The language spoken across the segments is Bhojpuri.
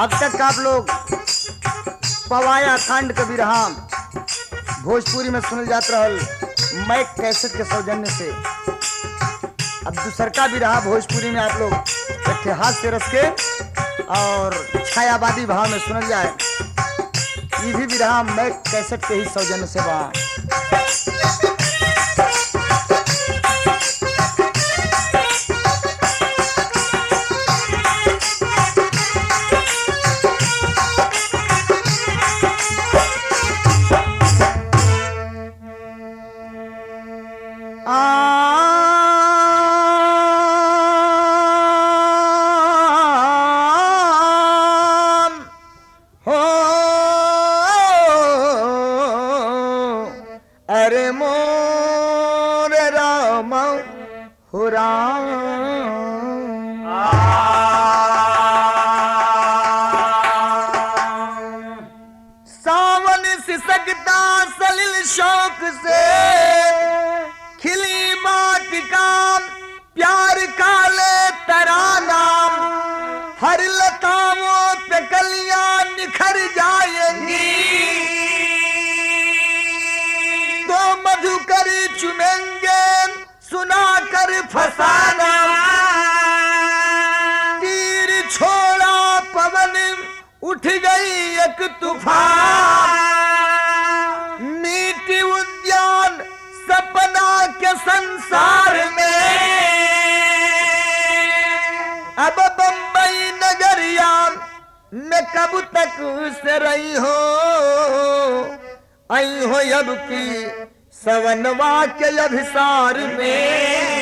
अब तक आप लोग पवाया खंड कबीर राम भोजपुरी में सुनल जात रहल मैं कैसेट के सौजन्य से अब दूसर का भी रहा भोजपुरी में आप लोग इतिहास से रस के और छायावादी भाव में सुनल जाए ये भी भी रहा मैं कैसेट के ही सौजन्य से बा आम हो अरे मोर राम हो राम सावन सिसकता सलिल शौक से खिली माट का प्यार का ले तरानाम हर लताओं पे कलियां निखर जाएंगी तो मधुकर चुनेंगे सुना कर फसाना तीर छोड़ा पवन उठ गई एक तूफान नीति उद्यान सपना के संसार में अब बम्बई नगरिया में कब तक से रही हो आई हो अब की सवनवा के अभिसार में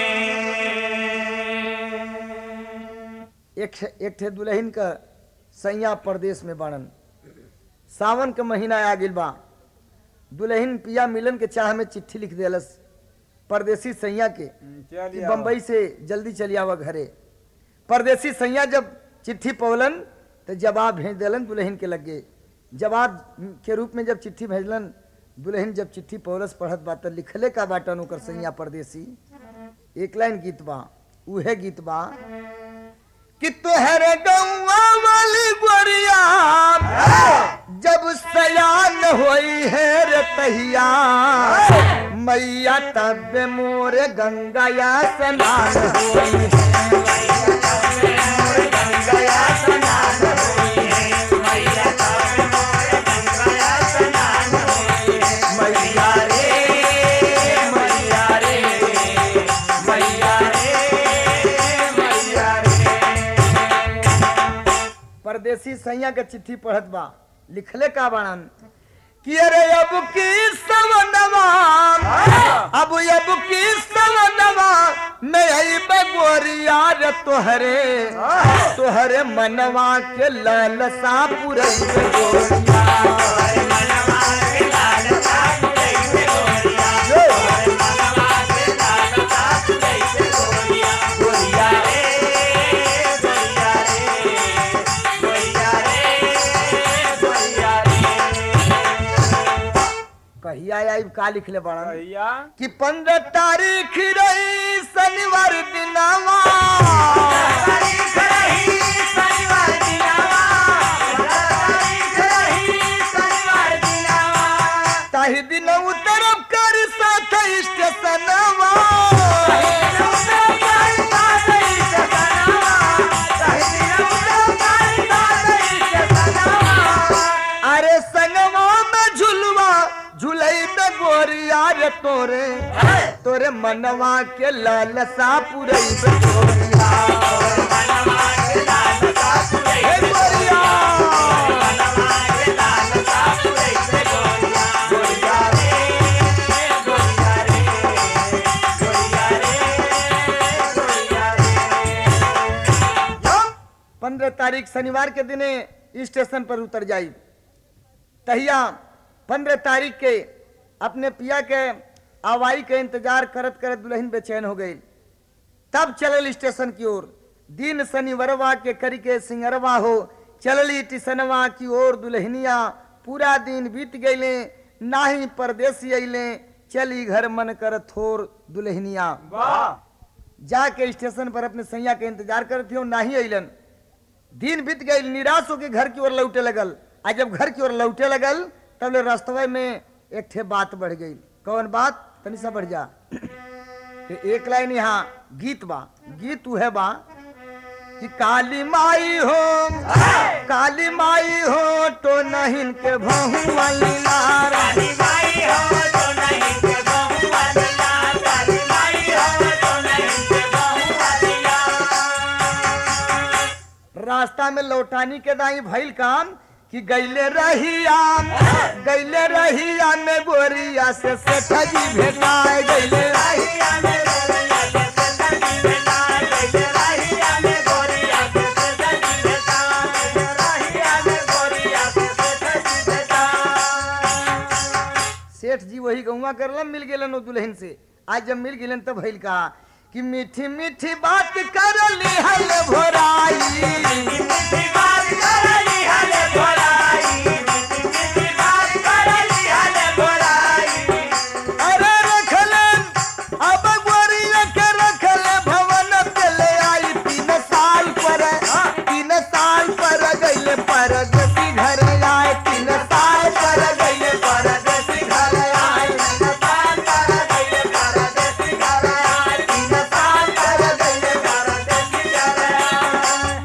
एक एक ठे दुल्हन का सैया प्रदेश में बाड़न सावन के महीना आ गिल बा दुल्हन पिया मिलन के चाह में चिट्ठी लिख देलस परदेसी सैया के कि बम्बई से जल्दी चली आवा घरे परदेसी सैया जब चिट्ठी पवलन तो जवाब भेज देलन दुल्हन के लगे जवाब के रूप में जब चिट्ठी भेजलन दुल्हन जब चिट्ठी पवलस पढ़त बा त लिखले का बाटन ओकर सैया परदेसी एक लाइन गीत बा उहे गीत बा कि तोहरे गौवा वाली गोरिया जब सयान होई है रे तहिया मैया तब मोरे गंगा या स्नान होई गंगा स्नान मैया रे मैया रे मैया रे मैया रे परदेसी सैया के चिट्ठी पढ़त बा लिखले का बाणन कि अरे अब की सवनवा अब अब की सवनवा मैं आई बगोरिया रे तोहरे तोहरे मनवा के लालसा पुरई गोरिया गोरिया रे गोरिया रे गोरिया रे गोरिया रे कहिया आई का लिखले बाड़न भैया कि पंद्रह तारीख रही शनिवार दिनावा ताही दिन उतरब कर साथ स्टेशनवा अरे संगवा में झुलवा झुलई में गोरिया रे तोरे तोरे मनवा के लालसा पुरई में गोरिया हे गोरिया गोरिया रे गोरिया रे गोरिया रे गोरिया रे पंद्रह तारीख शनिवार के दिने स्टेशन पर उतर जाई तहिया पंद्रह तारीख के अपने पिया के आवाई के इंतजार करत करत दुल्हन बेचैन हो गई तब चलल स्टेशन की ओर दिन शनिवरवा के करी के सिंगरवा हो चलली टिसनवा की ओर दुल्हनिया पूरा दिन बीत गईले नाही परदेसी अइले चली घर मन कर थोर दुल्हनिया वाह जाके स्टेशन पर अपने सैया के इंतजार करती हो नाही अइलन दिन बीत गई निराश होकर घर की ओर लौटे लगल आ जब घर की ओर लौटे लगल तब ले रास्तवे में एक ठे बात बढ़ गई कौन बात तनी सा बढ़ जा कि एक लाइन यहाँ गीत बा गीत उहे बा कि काली माई हो काली माई हो तो नहीं के भहुआ लीलारा काली माई हो तो नहीं के बहु वालिया काली माई हो तो नहीं के बहु वालिया रास्ता में लौटानी के दाई भइल काम कि गैले रहिया गैले रहिया में गोरिया से सेठ जी भेटाए गैले रहिया राहिया में गोरिया के सजनी बेटा गइले राहिया में गोरिया के सजनी बेटा गइले राहिया में गोरिया के सजनी बेटा सेठ जी वही गौवा करलन मिल गेलन ओ दुल्हन से आज जब मिल गेलन तब भइल कहा कि मीठी मीठी बात कर लिहल भोराई मिठी बात करली हले भोलाई मिठी मिठी बात करली हले भोलाई अरे रखलन अब गोरिया के रखले भवन पे ले आई तीन साल पर तीन साल पर गइले परदेसी घर आए तीन साल पर गइले परदेसी घर आए तीन साल पर गइले परदेसी घर आए तीन साल पर गइले परदेसी घर आए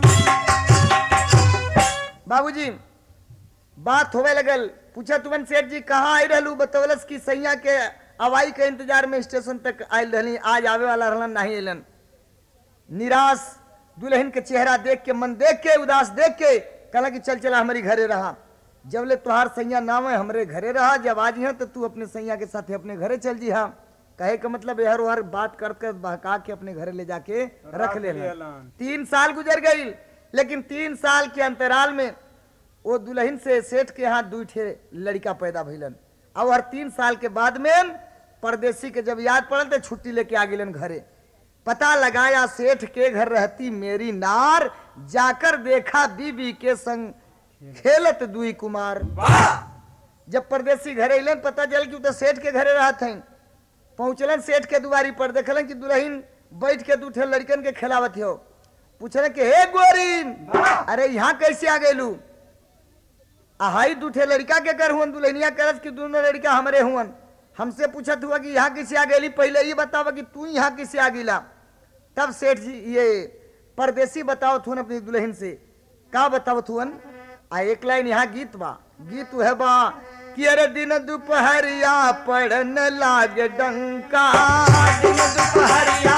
बाबूजी बात होवे लगल पूछा तुमन सेठ जी कहाँ आई रहलू बतौलस की सैया के हवाई के इंतजार में स्टेशन तक आयल रहली आज आवे वाला रहलन नहीं अलन निराश दुल्हन के चेहरा देख के मन देख के उदास देख के कहला कि चल चला हमारी घरे रहा जब ले तुहार सैया नाम है हमरे घरे रहा जब आज यहाँ तो तू अपने सैया के साथ अपने घरे चल जी हाँ कहे का मतलब हर हर बात कर कर बहका के अपने घरे ले जाके रख ले तीन साल गुजर गई लेकिन तीन साल के अंतराल में वो दुल्हन से सेठ के यहाँ दू ठे लड़का पैदा भइलन और हर तीन साल के बाद में परदेसी के जब याद पड़ल तो छुट्टी लेके आ गेलन घरे पता लगाया सेठ के घर रहती मेरी नार जाकर देखा बीबी के संग खेलत दुई कुमार जब परदेसी घरे अलन पता चल कि उ तो सेठ के घरे रहत हैं पहुंचलन सेठ के दुआरी पर देखलन कि दुल्हन बैठ के दू ठे लड़कन के खिलावत हो पूछलन कि हे गोरी अरे यहाँ कैसे आ गेलू आ हाई दूठे लड़का के कर हुन दुल्हनिया करस कि दोनों लड़का हमरे हुन हमसे पूछत हुआ कि यहाँ किसे आ गेली पहले ये बतावा कि तू यहाँ किसे आ गिला तब सेठ जी ये परदेसी बतावत हुन अपनी दुल्हन से का बतावत हुन आ एक लाइन यहाँ गीत बा गीत है बा कि अरे दिन दोपहरिया पड़न लागे डंका दिन दोपहरिया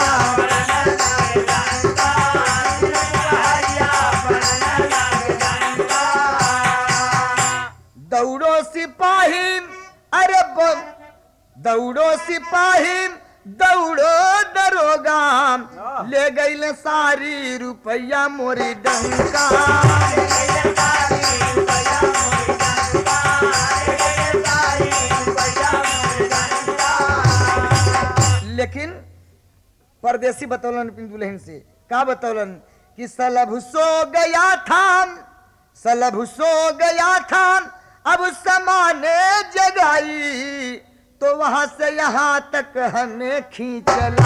दौड़ो सिपाही अरे ब- दौड़ो सिपाही दौड़ो दरोगा ले गई सारी रुपया मोरी डंका लेकिन परदेसी बतौलन अपनी दुल्हन से का बतौलन कि सलभ सो गया था सलभ सो गया था अब समाने जगाई तो वहां से यहाँ तक हमें खींच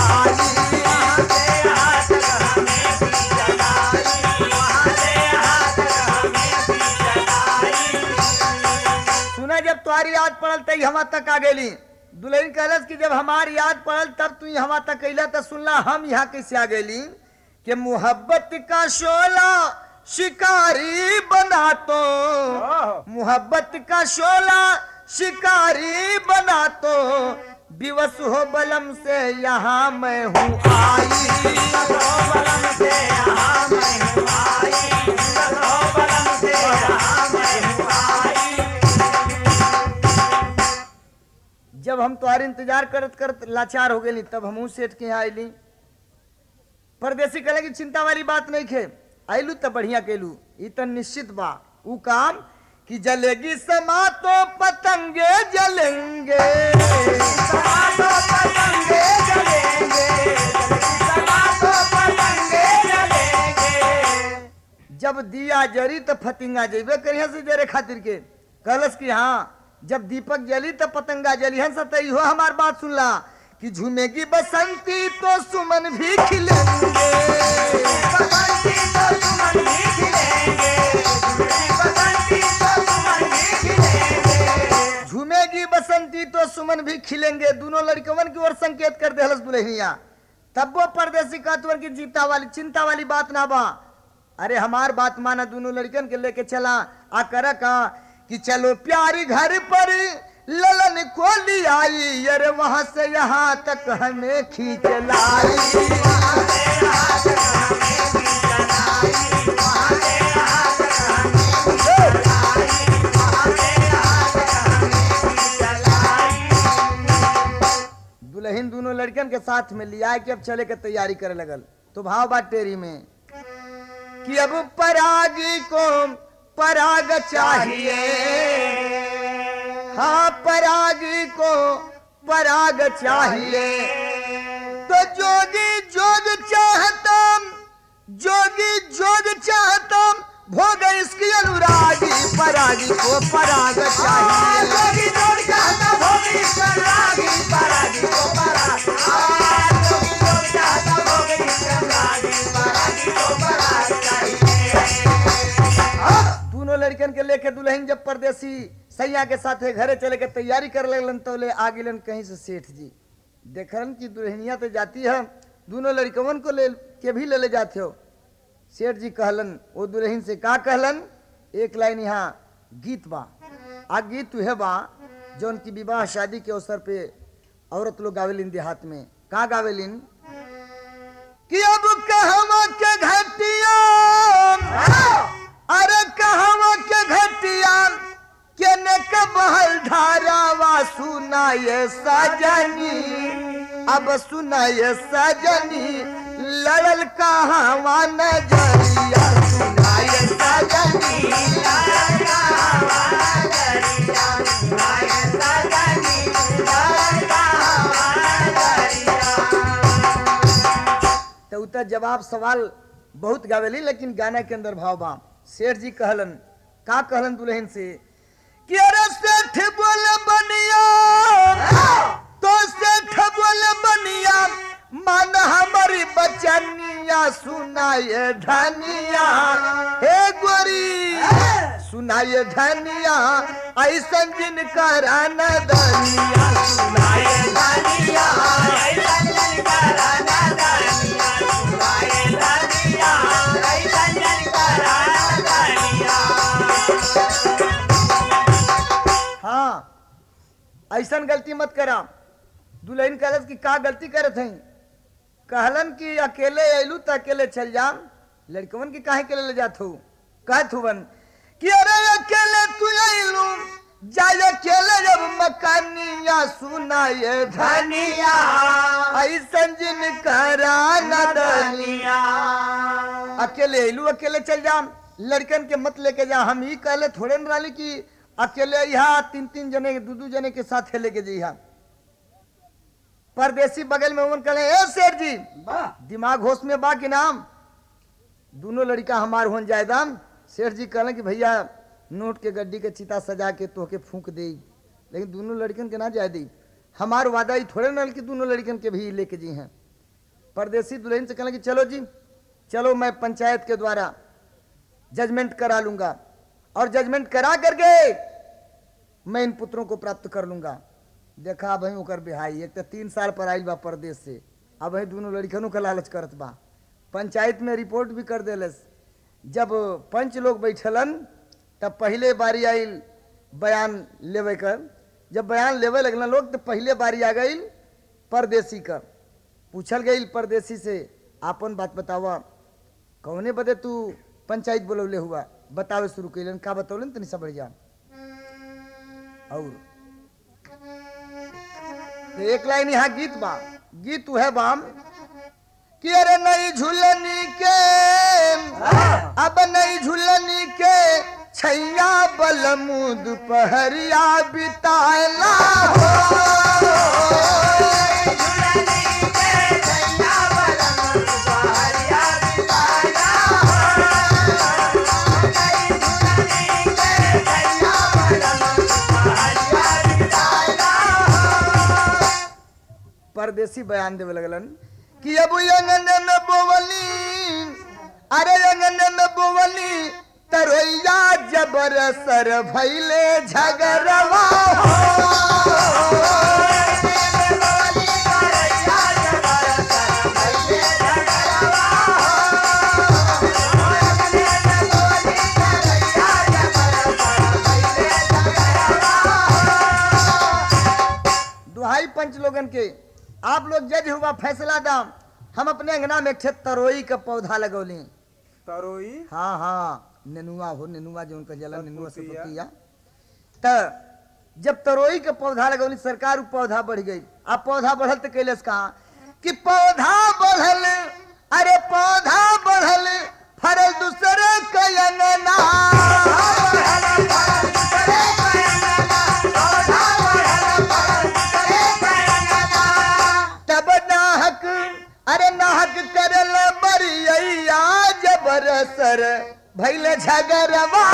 लाई सुना जब तुम्हारी याद पड़ल तई हमा तक आ गेली दुल्हन कहलस कि जब हमारी याद पड़ल तब तू हमा तक अला तो सुनला हम यहाँ कैसे आ गेली कि मोहब्बत का शोला शिकारी बना तो मोहब्बत का शोला शिकारी बना तो विवश हो बलम से यहाँ मैं हूँ जब हम तुम्हारे इंतजार करत करत लाचार हो गई तब हमहू सेठ के यहाँ अली परदेसी कहले कि चिंता वाली बात नहीं खे आयलू तो बढ़िया केलू ई तो निश्चित बा ऊ काम कि जलेगी समा तो पतंगे जलेंगे जब दिया जरी तो फतिंगा जेबे करिया से जरे खातिर के कहलस कि हाँ जब दीपक जली तो पतंगा जली हंस तो इहो हमार बात सुनला कि झूमेगी बसंती तो सुमन भी खिलेंगे दुश्मन भी खिलेंगे दोनों लड़कवन की ओर संकेत कर दे दुल्हनिया तब वो परदेसी कहतवन की जीता वाली चिंता वाली बात ना बा अरे हमार बात माना दोनों लड़कन के लेके चला आ कर का कि चलो प्यारी घर पर ललन को ली आई अरे वहां से यहाँ तक हमें खींच लाई दुल्हन दोनों लड़कन के साथ में लिया कि अब चले के तैयारी करे लगल तो भाव बात टेरी में कि अब परागी को पराग चाहिए हाँ परागी को पराग चाहिए तो जोगी जोग चाहता जोगी जोग चाहता भोग इसकी अनुरागी परागी को पराग चाहिए जोगी जोग चाहता भोगी परागी परागी को पराग आ, जोगी जोग चाहता भोगी परागी परागी को पराग चाहिए दोनों लड़कन के लेके दुल्हन जब परदेसी सैया के साथ घरे चले के तैयारी कर लगलन तो ले आ गिलन कहीं से सेठ जी देखलन कि दुल्हनिया तो जाती है दोनों लड़कवन को ले के भी ले ले जाते हो सेठ जी कहलन वो दुल्हन से का कहलन एक लाइन यहाँ गीत बा आ गीत है बा जौन की विवाह शादी के अवसर पे औरत लोग गावेलिन देहात में का गावेलिन कि अब कहवा के घटिया अरे कहवा के घटिया केने के बहल धारावा सुनाए सजनी अब सुनाए सजनी लड़ल कहवा नजरिया सुनाए सजनी तो उतर जवाब सवाल बहुत गावेली लेकिन गाना के अंदर भाव बा सेठ जी कहलन का कहलन दुल्हन से कि अरे सेठ बोल बनिया तो सेठ बोल बनिया मन हमारी बचनिया सुनाए धनिया हे गोरी सुनाए धनिया ऐसन जिन करान दनिया सुनाए धनिया हाँ ऐसन गलती मत करा दुल्हन कहलस कि का गलती करत हई कहलन कि अकेले अयलू तो अकेले चल जाम लड़कवन के काहे के ले जात हो कहत हुवन कि अरे अकेले तू अयलू जाय अकेले जब मकानिया सुनाए धनिया ऐसन जिन करा नदनिया अकेले अयलू अकेले चल जाम लड़कन के मत लेके जा हम ही कहले थोड़े न रही कि अकेले यहाँ तीन तीन जने दू दू जने के साथ लेके जइहा परदेसी बगल में उन कहले ए शेर जी दिमाग होश में बा कि नाम दोनों लड़का हमार होन जायदाम शेर जी कहले कि भैया नोट के गड्डी के चिता सजा के तोहके फूंक दे लेकिन दोनों लड़कन के ना जाए दी हमार वादा ही थोड़े न कि दोनों लड़कन के भी लेके जी हैं परदेसी दुल्हन से कहले कि चलो जी चलो मैं पंचायत के द्वारा जजमेंट करा लूंगा और जजमेंट करा करके मैं इन पुत्रों को प्राप्त कर लूंगा देखा भाई ओकर बिहाई एक तो तीन साल पर आयल बा परदेश से अब वही दोनों लड़कनों का लालच करत बा पंचायत में रिपोर्ट भी कर देलस जब पंच लोग बैठलन तब पहले बारी आयल बयान लेवे कर जब बयान लेवे लगना लोग तो पहले बारी आ गई परदेसी का पूछल गई परदेसी से आपन बात बतावा कौने बदे तू पंचायत बोलौले हुआ बतावे शुरू कैलन का बतौलन तनी सब बढ़िया और तो एक लाइन यहाँ गीत बा गीत है बाम कि अरे नई झुलनी के अब नई झुलनी के छैया बलमुद पहरिया बिताला हो परदेसी बयान देवे लगलन कि अब अंगन में बोवली अरे अंगन में बोवली तरोइया जबर सर भैले झगरवा हो पंच लोगन के आप लोग जज हुआ फैसला दाम हम अपने अंगना में एक ठे तरोई का पौधा लगौली तरोई हाँ हाँ नेनुआ हो नेनुआ जो उनका जला नेनुआ से पतिया। पतिया त जब तरोई के पौधा लगौली सरकार उ पौधा बढ़ गई अब पौधा बढ़ल तो कैलस कहा कि पौधा बढ़ल अरे पौधा बढ़ल फरल दूसरे के अंगना तब नाहक अरे नाहक करल बरिया जबर सर भैल झगरवा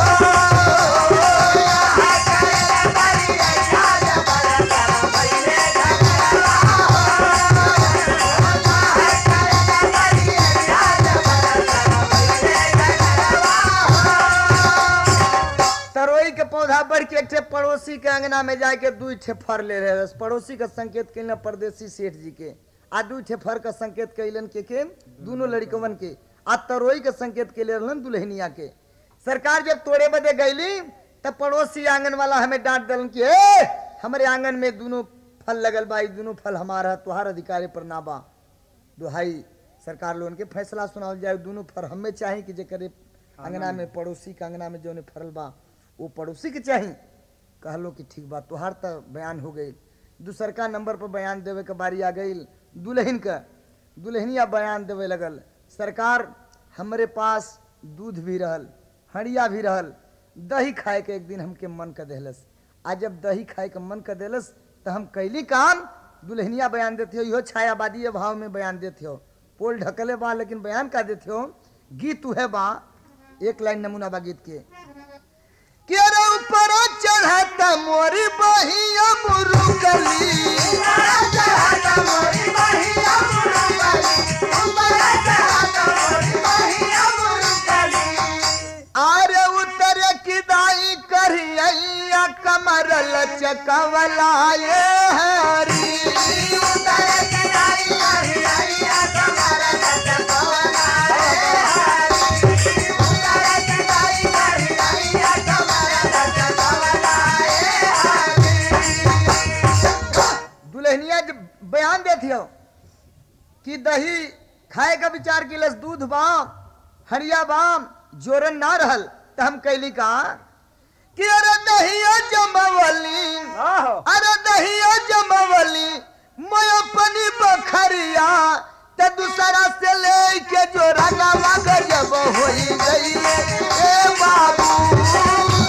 तरोई के पौधा बढ़ के एक ठे पड़ोसी के अंगना में जाके दू ठे फर ले रहे पड़ोसी का संकेत कैलन परदेसी सेठ जी के आ दू ठे फर का संकेत कैलन के के दोनों लड़कवन के आ तरोई के संकेत के ले रहलन दुल्हनिया के सरकार जब तोड़े बदे गईली तब पड़ोसी आंगन वाला हमें डांट दिलन कि ए हमारे आंगन में दोनों फल लगल बा ई दोनों फल हमारा है, तुहार अधिकारी पर ना बा दुहाई सरकार लोगन के फैसला सुनावल जाए दोनों फर हमें चाही कि जेकरे अंगना में पड़ोसी के अंगना में जौन फरल बा वो पड़ोसी के चाही कहलो कि ठीक बा तुहार तो बयान हो गई दूसरका नंबर पर बयान देवे के बारी आ गई दुल्हन का दुल्हनिया बयान देवे लगल सरकार हमरे पास दूध भी रहल हड़िया भी रहल दही खाए के एक दिन हमके मन कर देहलस आज जब दही खाए के मन कर देलस तो हम कैली काम दुल्हनिया बयान देते हो इहो छायावादी भाव में बयान देते हो पोल ढकले बा लेकिन बयान का देते हो गीत उहे बा एक लाइन नमूना बा गीत के कि अरे ऊपर चढ़ाता मोरी बहिया मुरुकली आरे उतर किदाई करिया कमर लचकवलाए हरी दुल्हनिया जब बयान देती हो कि दही खाए का विचार किलस दूध बाम हरिया बाम जोरन ना रहल तो हम कैली का कि अरे दहिया जमवली आहो अरे दहिया जमवली मैं अपनी बखरिया ते दूसरा से ले के जो रंगावा गजब होई गई ए बाबू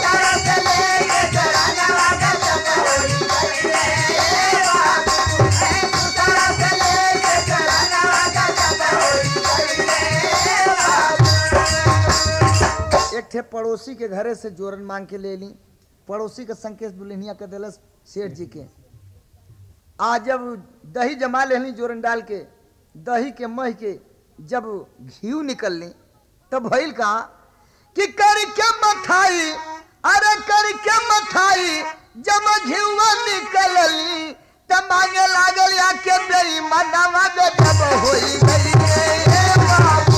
एक ठे पड़ोसी के घरे से जोरन मांग के ले ली पड़ोसी का संकेत दुल्हनिया के दिलस सेठ जी के आज जब दही जमा लेनी जोरन डाल के दही के मह के जब घी निकलनी तब भइल कहा कि करके मथाई अरे करके मथाई जब घिवा निकलली तब मांगे लागल या के बेई मनवा गजब होई गई ए बाबू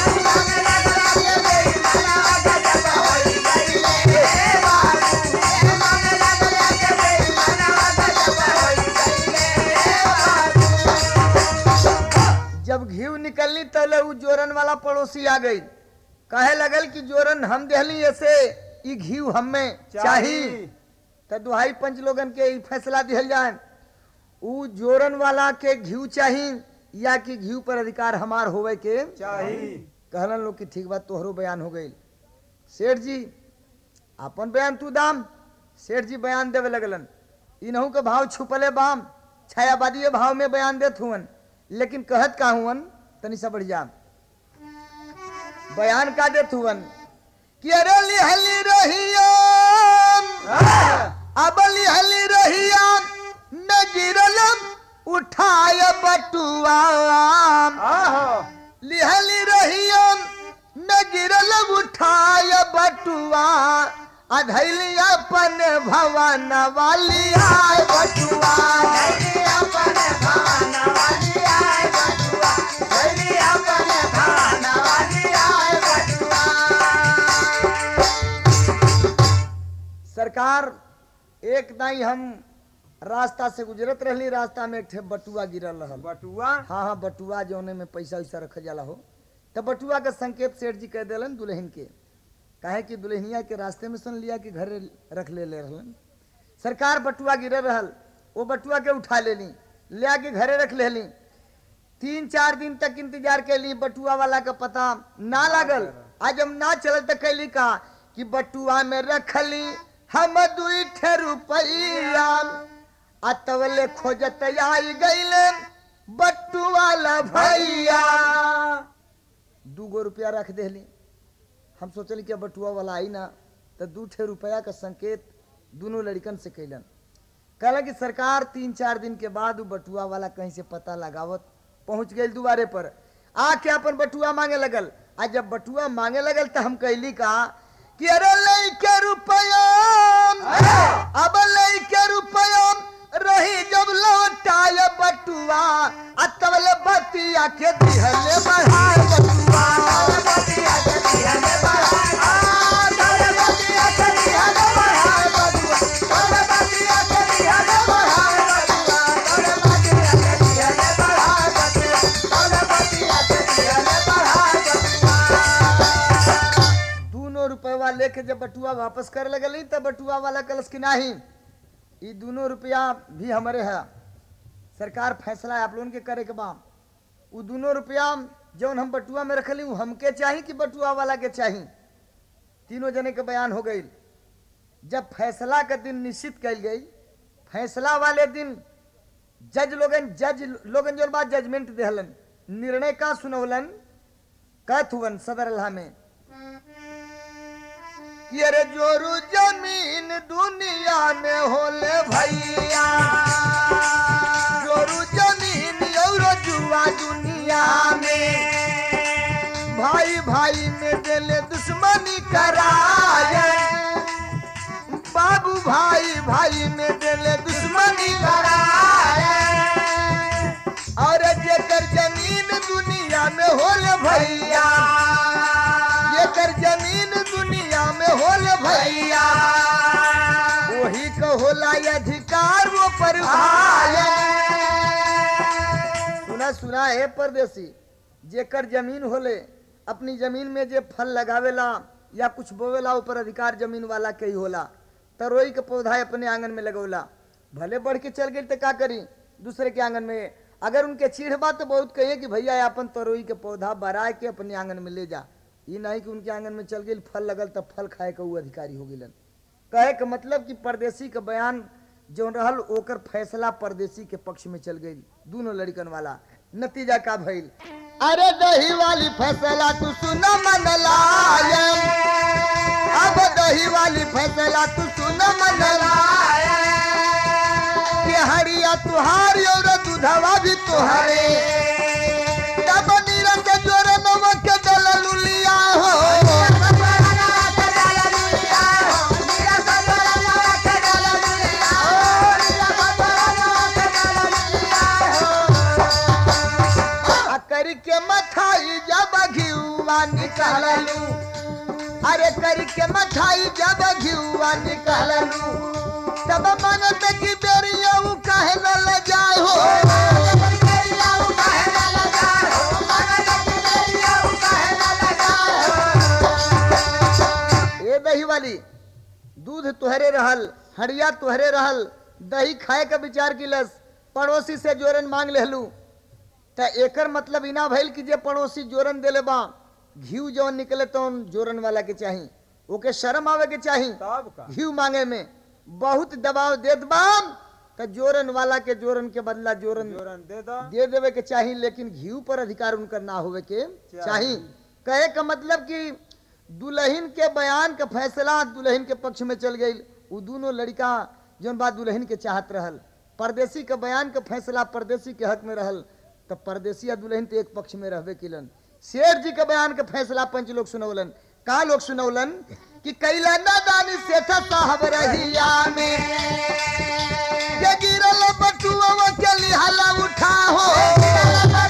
जब घी निकलनी तले उ जोरन वाला पड़ोसी आ गई कहे लगल कि जोरन हम देहली ऐसे ई घी हमें चाही तो दुहाई पंच लोगन के ई फैसला दिहल जाए उ जोरन वाला के घी चाही या कि घी पर अधिकार हमार होवे के चाही कहलन लोग कि ठीक बात तोहरो बयान हो गई सेठ जी अपन बयान तू दाम सेठ जी बयान देवे लगलन इनहू के भाव छुपले बाम छायावादी भाव में बयान देत हुवन लेकिन कहत का हुवन तनी सा बढ़ जा बयान का देत हुवन कि अरे लिहली रहिया अब लिहली रहिया न गिरल उठाय बटुआ आहो लिहली रहिया न गिरल उठाय बटुआ अधैली अपन भवन वाली आय बटुआ सरकार एक दाई हम रास्ता से गुजरत रहली रास्ता में एक ठे बटुआ गिरल रहल बटुआ हाँ हाँ बटुआ जौने में पैसा वैसा रखल जाला हो तो बटुआ के संकेत सेठ जी कह दिलन दुल्हन के काहे कि दुल्हनिया के रास्ते में सुन लिया कि घरे रख ले ले रहलन सरकार बटुआ गिरल रहल वो बटुआ के उठा लेली ले आके घरे रख लेली तीन चार दिन तक इंतजार कैली बटुआ वाला का पता ना लागल आज हम ना चलल तो कैली का कि बटुआ में रखली हम दुई ठे रुपया अतवले खोजत आई गईले बटुआ ला भैया दू गो रुपया रख देली हम सोचली कि अब बटुआ वाला आई ना तो दू ठे रुपया का संकेत दोनों लड़कन से कैलन कहला कि सरकार तीन चार दिन के बाद उ बटुआ वाला कहीं से पता लगावत पहुंच गई दुआरे पर आके अपन बटुआ मांगे लगल आ जब बटुआ मांगे लगल तो हम कहली का कि अरे लइके रुपया अब लइके रुपया रही जब लौटाय बटुआ आ तबले बतिया के दिहले बढ़ाए बटुआ बतिया के दिहले बढ़ाए आ, तबले बतिया के दिहले बढ़ाए बटुआ तबले बतिया के दिहले बढ़ाए बटुआ तबले बतिया के दिहले बढ़ाए बटुआ तबले बतिया के दिहले बढ़ाए बटुआ दोनों रुपया लेके जब बटुआ वापस करे लगली तब बटुआ वाला कलश की नाही ई दोनों रुपया भी हमारे है सरकार फैसला आप लोगन के करे के बा उ दोनों रुपया जौन हम बटुआ में रखली उ हमके चाही कि बटुआ वाला के चाही तीनों जने के बयान हो गई जब फैसला का दिन निश्चित कल गई फैसला वाले दिन जज लोगन जज लोगन जो बात जजमेंट देहलन निर्णय का सुनवलन कहत हुवन सदर अल्लाह में कि अरे जोरू जमीन दुनिया में होले भैया जोरू जमीन और जुआ दुनिया में भाई भाई में दिले दुश्मनी कराए बाबू भाई भाई में दिले दुश्मनी कराए और जेकर जमीन दुनिया में होले भैया जेकर जमीन दुनिया में होले भैया वही को होला ये अधिकार वो पर सुना सुना है परदेसी जेकर जमीन होले अपनी जमीन में जे फल लगावेला या कुछ बोवेला ऊपर अधिकार जमीन वाला के ही होला तरोई के पौधा अपने आंगन में लगौला भले बढ़ के चल गई तो का करी दूसरे के आंगन में अगर उनके चीढ़ बा तो बहुत कहिए कि भैया अपन तरोई के पौधा बरा के अपने आंगन में ले जा ये नहीं कि उनके आंगन में चल गई फल लगल तब फल खाए के वो अधिकारी हो गिलन कहे के मतलब कि परदेसी के बयान जो रहल ओकर फैसला परदेसी के पक्ष में चल गई दोनों लड़कन वाला नतीजा का भइल अरे दही वाली फैसला तू सुन मन लायम अब दही वाली फैसला तू सुन मन लायम कि हरिया तुहारी और दूधवा भी तुहरे तब नीरज जोर नमक के दललू लिया हो आ करी के मथाई जब घिउआ निकाललू अरे करी के मथाई जब घिउआ निकाललू तब मन में की बेरिया उ काहे न ले जाए हो ए दही वाली दूध तुहरे रहल हड़िया तुहरे रहल दही खाए का विचार किलस पड़ोसी से जोरन मांग लेहलू त एकर मतलब इना भइल कि जे पड़ोसी जोरन देले बा घीव जौन निकले तो जोरन वाला के चाही ओके शर्म आवे के चाही तब का घीव मांगे में बहुत दबाव देत बा त जोरन वाला के जोरन के बदला जोरन जोरन दे दो दे देवे के चाही लेकिन घीव पर अधिकार उनकर ना होवे के चाही कहे का मतलब कि दुल्हन के बयान का फैसला दुल्हन के पक्ष में चल गई वो दोनों लड़का जौन बात दुल्हन के चाहत रहल परदेसी के बयान का फैसला परदेसी के हक में रहल तब परदेसी या दुल्हन तो एक पक्ष में रहबे किलन शेर जी के बयान का फैसला पंच लोग सुनौलन का लोग सुनौलन कि कैला नादानी सेठ साहब रहिया में के गिरल बटुआ के लिहाला उठा हो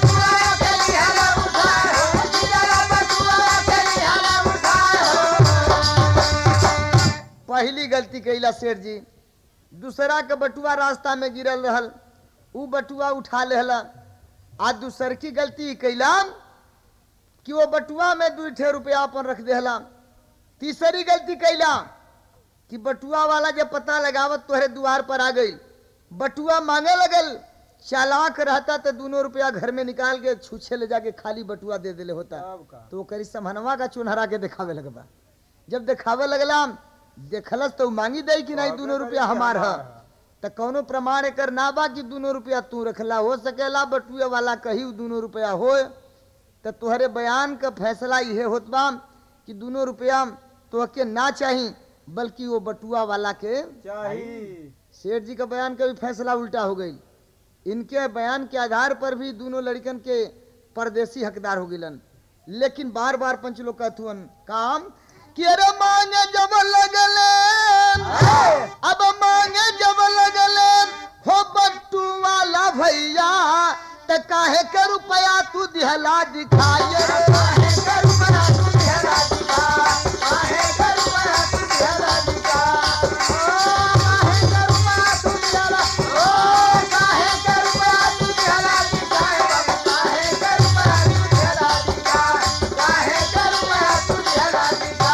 पहली गलती कैला शेर जी दूसरा के बटुआ रास्ता में गिरल रहल ऊ बटुआ उठा लेहला आ दूसर की गलती कैला कि वो बटुआ में दू ठे रुपया अपन रख देहला तीसरी गलती कैला कि बटुआ वाला जब पता लगावत तोहरे द्वार पर आ गई बटुआ मांगे लगल चालाक रहता तो दोनों रुपया घर में निकाल के छूछे ले जाके खाली बटुआ दे देले होता तो वो करी समहनवा का चुनहरा के दिखावे लगबा जब दिखावे लगला देखलस तो उ मांगी दई कि नहीं दोनों रुपया हमार है तो कौनो प्रमाण एकर ना बा कि दोनों रुपया तू रखला हो सकेला बटुए वाला कही उ दोनों रुपया हो तो तुहरे बयान का फैसला इहे होत बा कि दोनों रुपया तोहके ना चाही बल्कि वो बटुआ वाला के चाहिए सेठ जी का बयान का भी फैसला उल्टा हो गई इनके बयान के आधार पर भी दोनों लड़कन के परदेसी हकदार हो गिलन लेकिन बार बार पंच लोग कहथुअन काम कि अरे मांगे जब लगले अब मांगे जब लगले हो बट्टू वाला भैया त काहे के रुपया तू दिहला दिखाए काहे के रुपया तू दिहला दिखा काहे के रुपया तू दिहला दिखा ओ काहे के रुपया तू दिहला ओ काहे के रुपया तू दिहला दिखा काहे के रुपया तू दिहला दिखा काहे के रुपया तू दिहला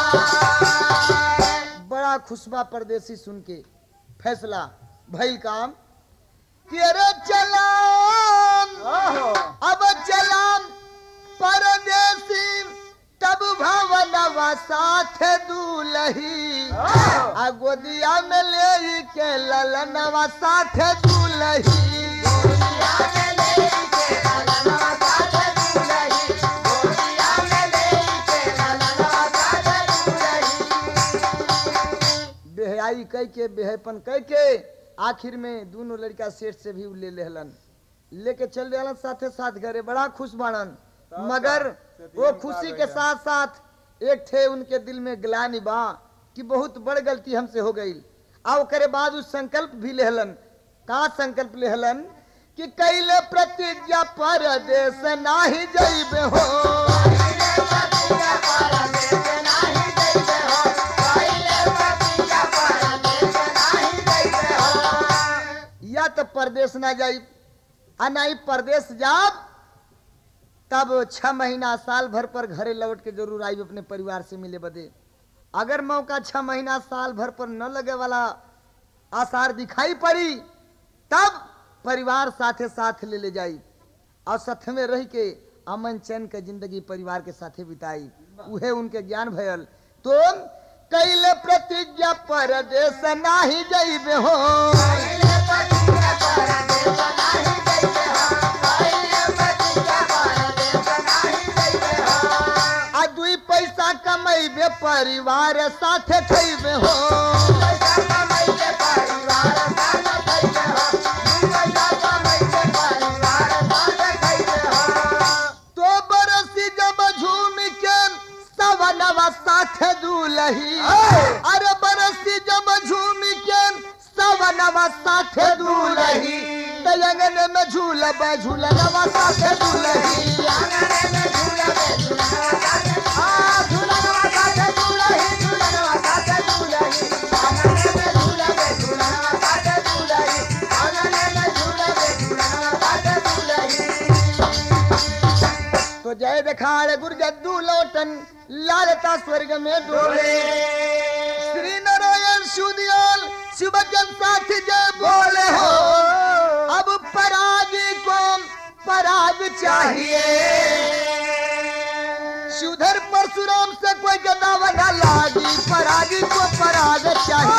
दिखा बड़ा खुशबा परदेसी सुन के फैसला भइल काम कि अरे चलाम अब चलाम परदेसी तब भवनवा साथ दूलही आ गोदिया में ले के ललनवा साथ दूलही गोदिया में ले के ललनवा साथ दूलही गोदिया में ले के ललनवा साथ दूलही बेहयाई कह के बेहपन कह के आखिर में दोनों लड़का सेठ से भी उ ले लेहलन लेके चल रहलन साथे साथ घरे बड़ा खुश बाड़न मगर वो खुशी के साथ साथ एक थे उनके दिल में ग्लानि बा कि बहुत बड़ गलती हमसे हो गई आ ओकरे बाद उस संकल्प भी लेहलन का संकल्प लेहलन कि कैले प्रतिज्ञा परदेश नाही जइबे हो या तो परदेश ना जाई आ नहीं परदेश जाब तब छह महीना साल भर पर घरे लौट के जरूर आई अपने परिवार से मिले बदे अगर मौका छह महीना साल भर पर न लगे वाला आसार दिखाई पड़ी तब परिवार साथे साथ ले ले जाई और साथ में रह के अमन चैन के जिंदगी परिवार के साथे बिताई उहे उनके ज्ञान भयल तो कैले प्रतिज्ञा परदेश नाही जइबे हो आ दुई पैसा कमैबे परिवार साथे खैबे हो तो बरसी जब झूम के सवनवा साथे दूलही अरे बरसी जब झूम के सवनवा साथे दूलही तयंगन में झूलब झूलनवा साथे दूलही आ झूलनवा साथे दूलही झूलनवा साथे दूलही तो जय देखाड़ गुरजद्दू लौटन लालता स्वर्ग में डोले श्री नारायण सुदियाल शिवजन साथ जय बोले हो अब परागी को पराग चाहिए सुधर परशुराम से कोई गदावा न लागी परागी को पराग चाहिए